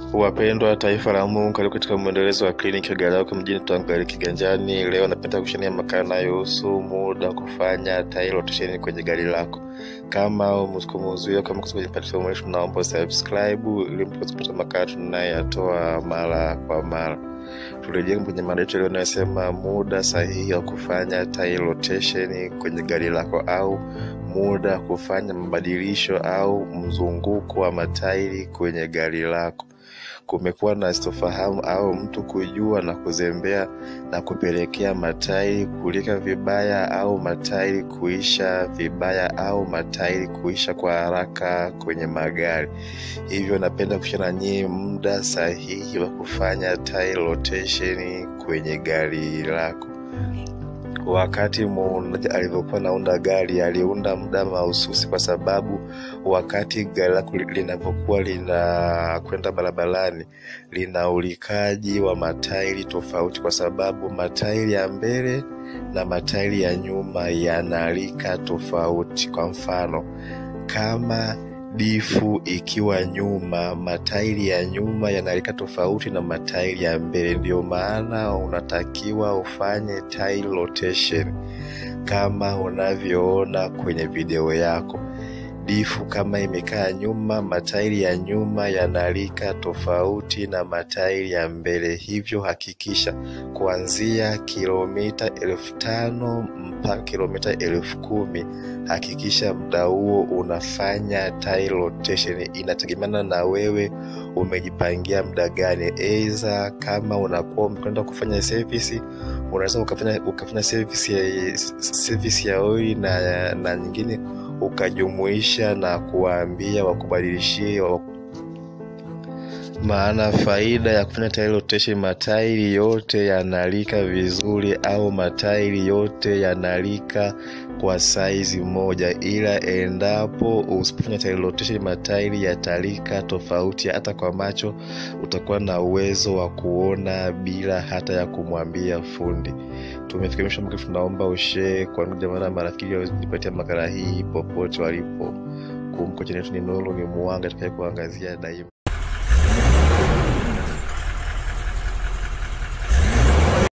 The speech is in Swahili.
Wapendwa taifa la Mungu, karibu katika mwendelezo wa kliniki ya gari lako mjini Tangari Kiganjani. Leo napenda kushania makala yanayohusu muda wa kufanya tairi rotation kwenye gari lako. Kama umekuzuia kama kwenye platform yetu, naomba subscribe ili mpate kupata makala tunayoyatoa mara kwa mara. Turejee kwenye mada yetu leo inayosema muda sahihi wa kufanya tairi rotation kwenye gari lako au muda wa kufanya mabadilisho au mzunguko wa matairi kwenye gari lako. Kumekuwa na sitofahamu au mtu kujua na kuzembea na kupelekea matairi kulika vibaya au matairi kuisha vibaya au matairi kuisha kwa haraka kwenye magari. Hivyo napenda kushana na nyinyi muda sahihi wa kufanya tairi rotation kwenye gari lako. Wakati muunaji alivyokuwa naunda gari aliunda muda mahususi, kwa sababu wakati gari lako linavyokuwa linakwenda barabarani lina ulikaji wa matairi tofauti, kwa sababu matairi ya mbele na matairi ya nyuma yanalika tofauti. Kwa mfano kama difu ikiwa nyuma, matairi ya nyuma yanalika tofauti na matairi ya mbele. Ndio maana unatakiwa ufanye tairi rotation kama unavyoona kwenye video yako. Difu kama imekaa nyuma, matairi ya nyuma yanalika tofauti na matairi ya mbele. Hivyo hakikisha kuanzia kilomita elfu tano mpaka kilomita elfu kumi hakikisha muda huo unafanya tairi rotation. Inategemeana na wewe umejipangia muda gani. Aidha, kama unakuwa umekwenda kufanya service, unaweza ukafanya ukafanya service ya, service ya oili na, na nyingine ukajumuisha na kuwaambia wakubadilishie maana faida ya kufanya tairi rotation, matairi yote yanalika vizuri au matairi yote yanalika kwa saizi moja, ila endapo usipofanya tairi rotation, matairi yatalika tofauti. Hata kwa macho utakuwa na uwezo wa kuona bila hata ya kumwambia fundi. Tumefika mwisho mwaka, tunaomba ushare kwa ndugu jamaa na marafiki wajipatia makala hii popote walipo. Kumbuka chini yetu ni nuru, ni mwanga atakaye kuangazia daima.